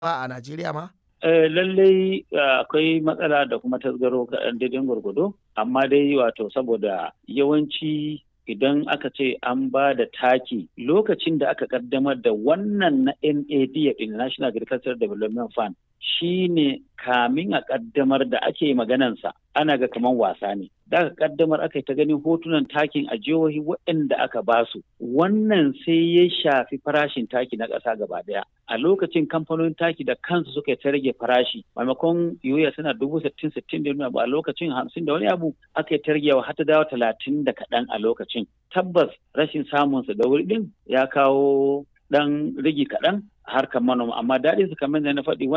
a Najeriya ma? lallai akwai matsala da kuma tasgaro kaɗan daidai gwargwado amma dai wato saboda yawanci idan aka ce an ba da taki lokacin da aka kaddamar da wannan na NAD National Agricultural Development Fund shi ne kamin a kaddamar da ake maganansa ana ga kaman wasa ne da aka kaddamar aka yi ta ganin hotunan takin a jihohi waɗanda aka basu wannan sai ya shafi farashin taki na ƙasa gaba ɗaya a lokacin kamfanonin taki da kansu suka ta rage farashi maimakon yoya suna dubu sittin sittin da a lokacin hamsin da wani abu aka yi ta ragewa har ta dawo talatin da kaɗan a lokacin tabbas rashin samunsa da wuri ɗin ya kawo ɗan rigi kaɗan harkar manoma amma daɗin su kamar da na faɗi